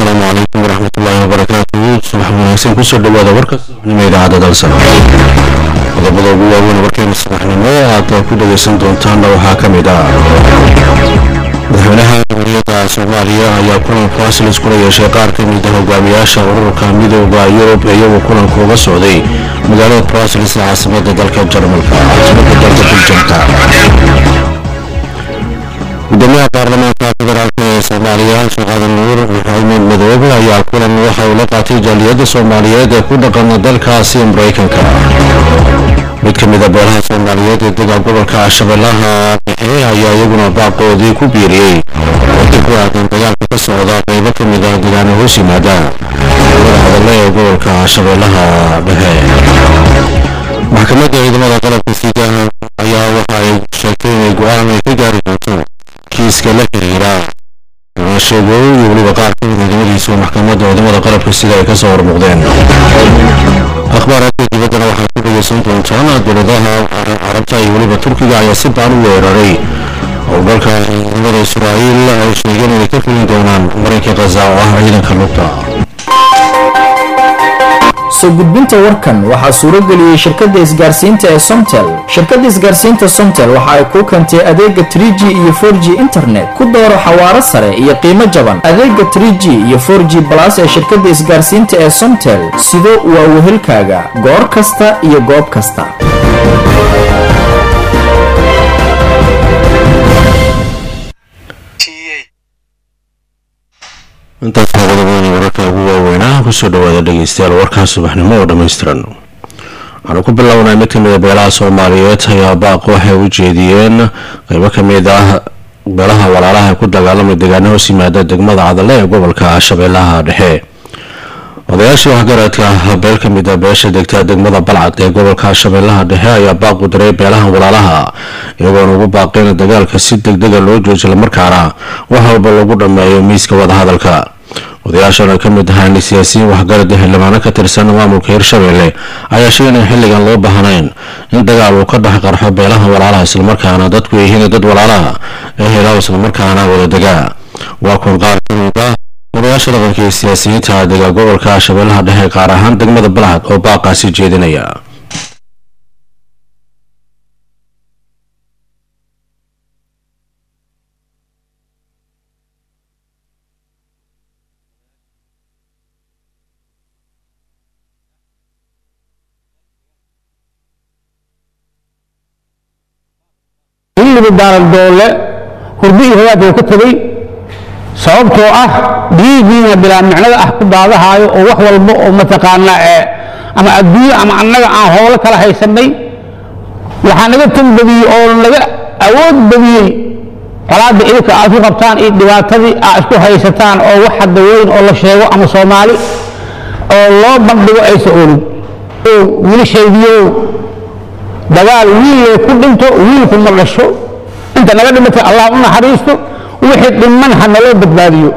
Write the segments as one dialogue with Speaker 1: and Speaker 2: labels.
Speaker 1: asalaamu calaykum waraxmatullaahi wabarakaatuhu subax wanaagsan kusoo dhawaada warka subaxnimo idaacadda dalsan qodobada ugu waaweyn warkeena subaxnimo aad ku dhagaysan doontaanna waxaa ka mid ah madaxweynaha jamhuuriyadda soomaaliya ayaa kulan fasilis kula yeeshay qaar ka mid a hogaamiyaasha ururka midooda yurub iyagoo kulanka uga socday magaalada brasilis ee caasimada dalka jarmalka caasimada dalka biljamka gudoomiyaha baarlamaanka federaalk ee soomaaliya sheekhadan nuur maxamed madoobe ayaa kulan waxa uu la qaatay jaaliyadda soomaaliyeed ee ku dhaqana dalkaasi maraykanka mid ka mid a beelaha soomaaliyeed ee dega gobolka shabeellaha dhexe ayaa iyaguna baaqoodii ku biiriyey wati ku aadan dagaalka ka socda qaybo ka mid ah degaano hoos yimaada dowlada hadale ee gobolka shabeellaha dhexe maxkamadda ciidamada qalabka sida ayaa waxa ay sheegtay inay go-aan ay ka gaari doonto kiiska la xiriira sheegooy iyo weliba qaar ka mid ciidamadiisu maxkamadda ciidamada qalabka sida ay kasoo hormuuqdeen akhbaaraadka dibaddana waxaad ku dhagaysan doontaan dowladaha carabta iyo weliba turkiga ayaa si baan u weeraray howlgalka ciidamada israa'iil ay sheegeen inay ka fulin doonaan marinka khaza oo ah ciidanka lugta
Speaker 2: soo gudbinta warkan waxaa suurageliyey shirkadda isgaarsiinta ee somtel shirkadda isgaarsiinta somtel waxa ay kuu keentay adeega 3g iyo 4g internet ku dooro xawaaro sare iyo qiimo jaban adeega 3g iyo 4g balas ee shirkadda isgaarsiinta ee somtel sido waa wehelkaaga goor kasta iyo goob kasta
Speaker 1: intaas waa qodobadani wararka ugu waaweynaa kusoo dhawaada dhegeystayaal warkaa subaxnimo oo dhammaystiran waxaanu ku bilownay mid kamid a beelaha soomaaliyeed ayaa baaq waxay u jeediyeen qeybo kamid ah beelaha walaalaha ku dagaalamay deegaano hoos yimaada degmada cadale ee gobolka shabeellaha dhexe odayaashii waxgaradka beel ka mid a beesha degta degmada balcad ee gobolka shabeellaha dhexe ayaa baaq u diray beelaha walaalaha iyagoona ugu baaqeen dagaalka si degdega loo joojiyo islamarkaana wax walba lagu dhammeeyo miiska wadahadalka odayaashan ay ka mid ahaan siyaasiyiin waxgarad xildhibaano ka tirsan maamulka hirshabeelle ayaa sheegay in xilligan loo baahnayn in dagaal uu ka dhex qarxo beelaha walaalaha islamarkaana dadku yihiin dad walaalaha ee helaw islamarkaana wadadegaa waa kun qaar kamid ah odayaasha dhaqanka iyo siyaasiyiinta dega gobolka shabeellaha dhexe qaar ahaan degmada balcad oo baaqaasi jeedinaya
Speaker 3: xilliga daaraldoole hurdo iyo hadaad uu ka tegey sababtoo ah dhiigiina bilaa micnada ah ku daadahaayo oo wax walba oo mataqaanaa ee ama adduunyo ama annaga aan howlo kala haysanay waxaa naga tan badiyey oo naga awood badiyey colaadda idinka aad ku qabtaan iyo dhibaatadii aad isku haysataan oo wax hadda weyn oo la sheego ama soomaali oo loo bandhigo aysa olin wiilashaydiyow dagaal wiille ku dhinto wiilku ma dhasho inta naga dhimatay allah u naxariisto wixii dhiman ha naloo badbaadiyo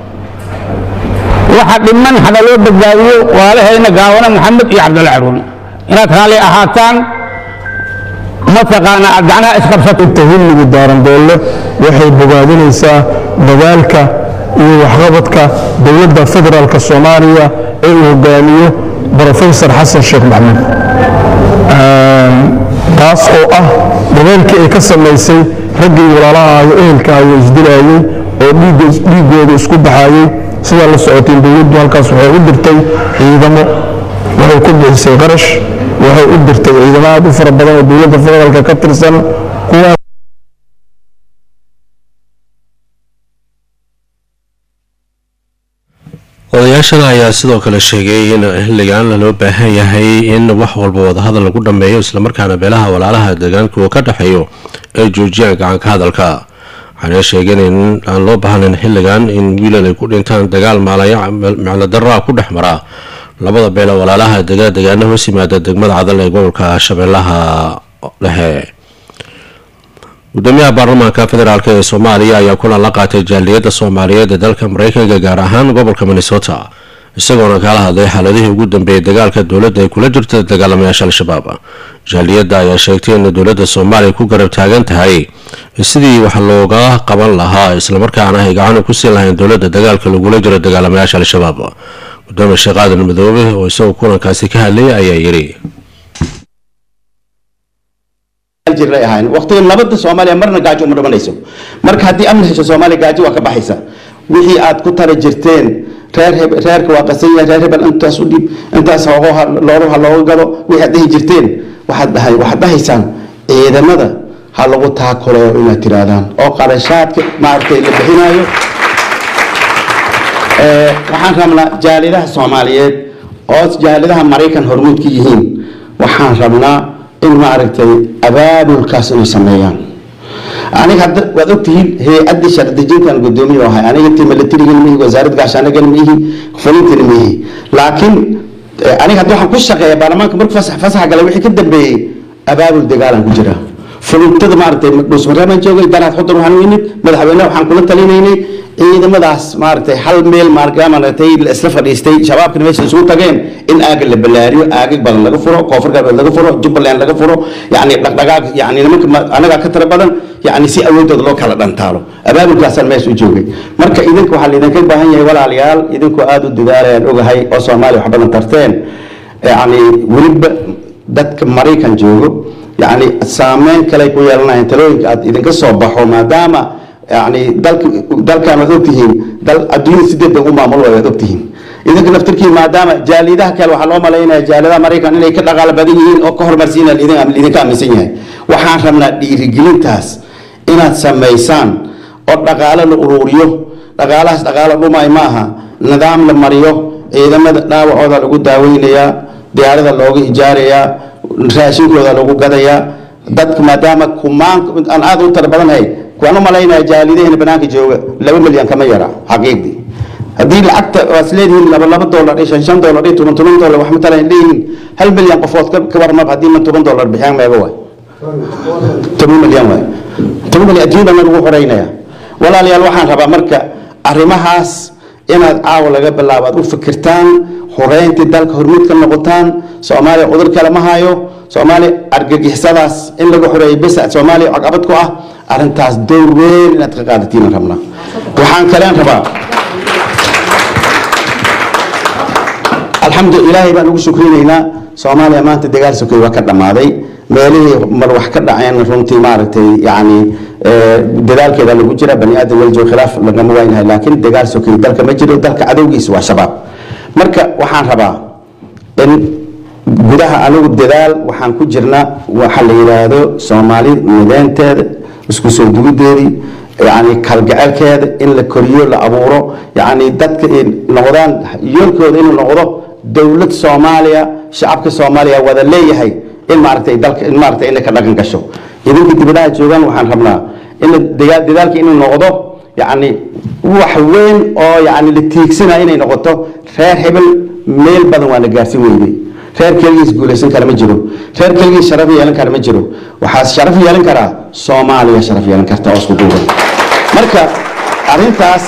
Speaker 3: waxa dhiman ha naloo badbaadiyo waalahayna gaawana maxamed iyo cabdulla caruun inaad raalli ahaataan mataqaana aad gacnaha isqabsato
Speaker 4: inta hilligu daarandoole waxay bogaadinaysaa dagaalka iyo waxqabadka dowladda federaalka soomaaliya ee uu hogaamiyo brofesor xasan sheekh maxamuud taas oo ah dadaalkii ay ka samaysay raggii walaalaha ayo ehelkaayo isdilaayey oo dhiiggooda isku baxaayey sidaa la socoteen dowladdu halkaas waxay u dirtay ciidamo waxay ku bixisay qarash waxay u dirtay ciidamo aad u fara badan oo dowladda federaalka ka tirsan kuwaas
Speaker 1: odayaashada ayaa sidoo kale sheegay in xilligan loo baahan yahay in wax walba wadahadal lagu dhammeeyo islamarkaana beelaha walaalaha deegaanka uu ka dhexeeyo ay joojiyaan gacanka hadalka waxaana sheegeen in aan loo baahnayn xilligan in wiilal ay ku dhintaan dagaal maalaya micno daraa ku dhex mara labada beele walaalaha dega deegaana hoos yimaada degmada cadal ee gobolka shabeellaha dhexe gudoomiyaha baarlamaanka federaalk ee soomaaliya ayaa kulan la qaatay jaaliyadda soomaaliyeed ee dalka mareykanka gaar ahaan gobolka minnesota isagoona kala hadlay xaaladihii ugu dambeeyay dagaalka dowladda ay kula jirta dagaalamayaasha al-shabaab jaaliyadda ayaa sheegtay in dowladda soomaaliya ku garab taagan tahay sidii wax looga qaban lahaa islamarkaana ay gacan ku siin lahayn dowladda dagaalka lagula jiro dagaalamayaasha al-shabaab gudoomiye sheekh aadan madoobe oo isagoo kulankaasi ka hadlayay ayaa yidhi
Speaker 5: jiray ahayn waqtiga nabadda soomaaliya marna gaajo uma dhamanayso marka haddii amni hesho soomaaliya gaajo waa ka baxaysa wixii aad ku tara jirteen reer heb reerka waa qasan yahay reer hebel intaas u dhib intaas hoogoha looluha looga gado wixii aad dhihi jirteen waxaad dhahay waxaad dhahaysaan ciidamada ha lagu taakuleeyo inaad tirahdaan oo qarashaadka maaragtay la bixinayo waxaan rabnaa jaalidaha soomaaliyeed oo jaalidaha maraykan hormuud ka yihiin waxaan rabnaa in maaragtay abaabulkaas inay sameeyaan aniga hadda waad ogtihiin hay-addii shardejintan gudoomiye ahay aniga intii milatarigana mihi wasaarad gaashaanagana mihi fulintana mihi laakiin aniga hadda waxaan ku shaqeeya baarlamaanka markuu fasax fasaxa galay wixii ka dambeeyey abaabul dagaalan ku jira fulintada maaragtay dhuusmareebaan joogay danaad xudur waxaan u imid madaxweyne waxaan kula talinaynay ciidamadaas maaragtay hal meel maaragtay la isla fadhiistay shabaabkana meesha isugu tageen in aaga la balaariyo aagag badan laga furo koonfur galbeed laga furo jubbaland laga furo yani dhaqdhaqaaq yani nimanka anagaa ka tira badan yani si awoodooda loo kala dhantaalo abaabulkaasaan meesha u joogay marka idinka waxaa laydinka baahan yahay walaalayaal idinkoo aada u dadaalayaan ogahay oo soomaaliya wax badan tarteen yani weliba dadka maraykan joogo yani saameyn kale ku yeelanayaan talooyinka aad idinka soo baxo maadaama yani dalka dalkan waad ogtihiin dal adduunyada sideed bay u maamul waad ogtihiin idinka naftirkiin maadaama jaalidaha kale waxaa loo malaynaya jaaladaha maraykan inay ka dhaqaalo badan yihiin oo ka horumarsiina idinka aaminsan yahay waxaan rabnaa dhiirigelintaas inaad samaysaan oo dhaqaalo la uruuriyo dhaqaalahaas dhaqaalo dhumay maaha nidaam la mariyo ciidamada dhaawacooda lagu daaweynayaa diyaarada looga ijaarayaa raashinkooda lagu gadayaa dadka maadaama kumaan aan aada u tara badanahay waan u malaynaya jaalidahena banaanka jooga laba milyan kama yara xaqiiqdii haddii lacagta waad leedihiin laba laba dollar iyo shan shan dollar iyo toban toban dollar wax matalan leeyihiin hal milyan qofood ka warmab haddii man toban dollar bixiyaan meega waay toban milyan waay toban milyan adduunyada lagu xoreynaya walaalayaal waxaan rabaa marka arrimahaas inaad caawa laga bilaabo aad u fikirtaan xoreyntii dalka hormuud ka noqotaan soomaaliya cudur kale ma hayo soomaaliya argagixisadaas in laga xoreeyo bes soomaaliya caqabad ku ah arrintaas dowr weyn inaad ka qaadatiin rabnaa waxaan kaleen rabaa alxamdu ilaahay baan ugu shukrinaynaa soomaaliya maanta dagaal sokey waa ka dhammaaday meelihii mar wax ka dhaceen runtii maaragtay yani dadaalkeeda lagu jira bani aadam waljo khilaaf lagama waynahay laakiin dagaal sokey dalka ma jiro dalka cadowgiisa waa shabaab marka waxaan rabaa in gudaha anigu dadaal waxaan ku jirna waxa la yidhaahdo soomaali mideenteeda isku soo dugideedii yani kalgaceelkeeda in la koriyo la abuuro yani dadka noqdaan yoolkooda inuu noqdo dowlad soomaaliya shacabka soomaaliya wada leeyahay in maaragtay dalka in maaragtay inay ka dhaqan gasho idinka dibadaha joogaan waxaan rabnaa in dadaalka inuu noqdo yani wax weyn oo yani la tiigsanaya inay noqoto reer hebel meel badan waa la gaarsin weynay reer keligiis guulaysan kara ma jiro reer keligiis sharaf yeelan kara ma jiro waxaa sharaf yeelan karaa soomaaliya sharaf yeelan karta oo isku duuban marka arrintaas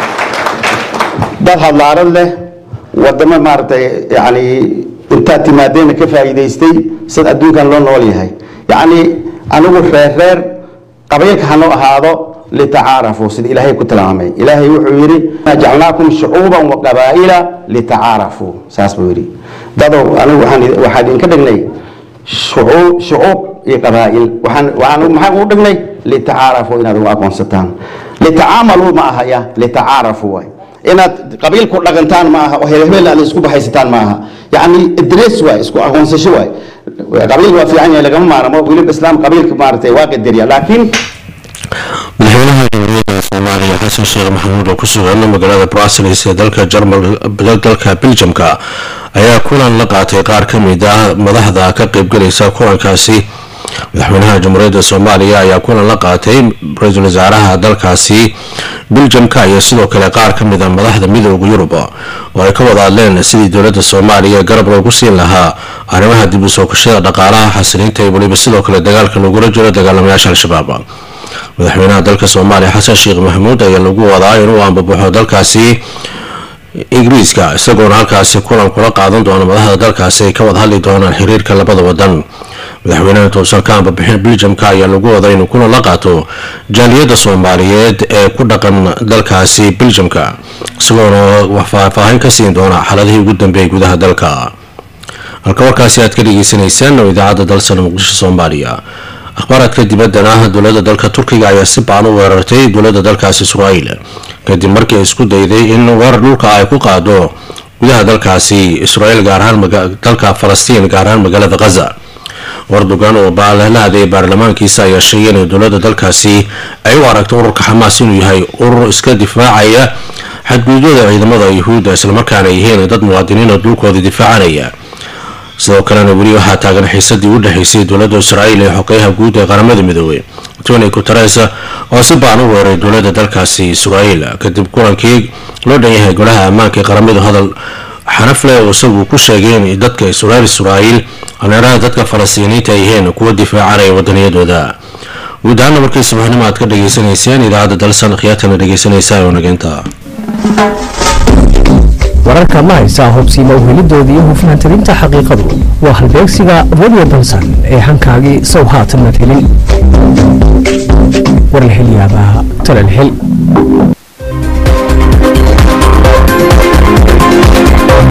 Speaker 5: dad hadlaarad leh wadamo maaragtay yani intaad timaadeena ka faa'iidaystay sida adduunkan loo nool yahay yacni anigu reer reer qabiilka hanoo ahaado litacaarafuu sida ilaahay ku tilmaamay ilaahay wuxuu yidhi jacalnaakum shucuuban wa qabaa'ila litacaarafuu saas buu yidhi dadow anigu waxaan waxaan idinka dhignay shucuub shucuub iyo qabaa'il waxaan waxaan maxaan ugu dhignay litacaarafuu inaad ugu aqoonsataan litacaamaluu ma aha ya litacaarafuu waay inaad qabiil ku dhaqantaan ma aha oo hebel aad isku bahaysataan ma aha yacni idrees waay isku aqoonsasho waay qabiil waa fiican yahay lagama maarmo weliba islaam qabiilka maaragtay waa qadariya laakiin
Speaker 1: madaxweynaha jamhuuriyadda soomaaliya xasan sheekh maxamuud oo ku sugan magaalada brussels ee dalka jarmal dalka beljamka ayaa kulan la qaatay qaar ka mid ah madaxda ka qeybgalaysa kulankaasi madaxweynaha jamhuuriyadda soomaaliya ayaa kulan la qaatay ra-iisul wasaaraha dalkaasi beljamka iyo sidoo kale qaar ka mid a madaxda midooda yurub oo ay ka wada hadleen sidii dowladda soomaaliya garab loogu siin lahaa arrimaha dib u sookashada dhaqaalaha xasiliinta iyo weliba sidoo kale dagaalka lagula jiro dagaalamayaasha al-shabaab madaxweynaha dalka soomaaliya xasan sheekh maxamuud ayaa lagu wadaa inuu ambabaxo dalkaasi ingiriiska isagoona halkaasi kulan kula qaadan doona madaxda dalkaasi ay ka wada hadli doonaan xiriirka labada wadan madaxweynaha toosan ka ambabixin beljamka ayaa lagu waday inuu kulan la qaato jaaliyadda soomaaliyeed ee ku dhaqan dalkaasi beljamka isagoona faahfaahin ka siin doona xaladihii ugu dambeeyay gudaha dalka halka warkaasi aad ka dhegeysaneysaan oo idaacadda dalsana muqdisho soomaaliya akhbaaraadka dibaddana dowladda dalka turkiga ayaa si baan u weerartay dowladda dalkaasi israa'iil kadib markii ay isku dayday in weerar dhulka ay ku qaado gudaha dalkaasi israa'iil gaar ahaan dalka falastiin gaar ahaan magaalada khaza wardogan oo la hadlayay baarlamaankiisa ayaa sheegay in dowladda dalkaasi ay u aragto ururka xamaas inuu yahay urur iska difaacaya xadgududyada ciidamada yuhuudda islamarkaana yihiin dad muwaadiniina dhulkooda difaacanaya sidoo kalena weli waxaa taagan xiisadii u dhexeysay dowladda israa'iil ee xogeyaha guud ee qaramada midoobey tony guteres oo si baan u weeray dowladda dalkaasi israa'iil kadib kulankii loo dhan yahay golaha ammaanka ee qaramadu hadal xanafle oo isagu ku sheegay in dadka israel israa'iil aneeraha dadka falastiiniinta ay yihiin kuwa difaacanaya wadaniyadooda guud ahaana markii subaxnimo aad ka dhageysanayseen idaacadda dalsan khiyaatana dhegeysanaysaa oo nageynta
Speaker 6: wararka ma haysaa hubsiima uhelidoodii iyo hufnaantirinta xaqiiqadu waa halbeegsiga radio balsan ee hankaagii sow haatan mad helin war la helyaabaa talal hel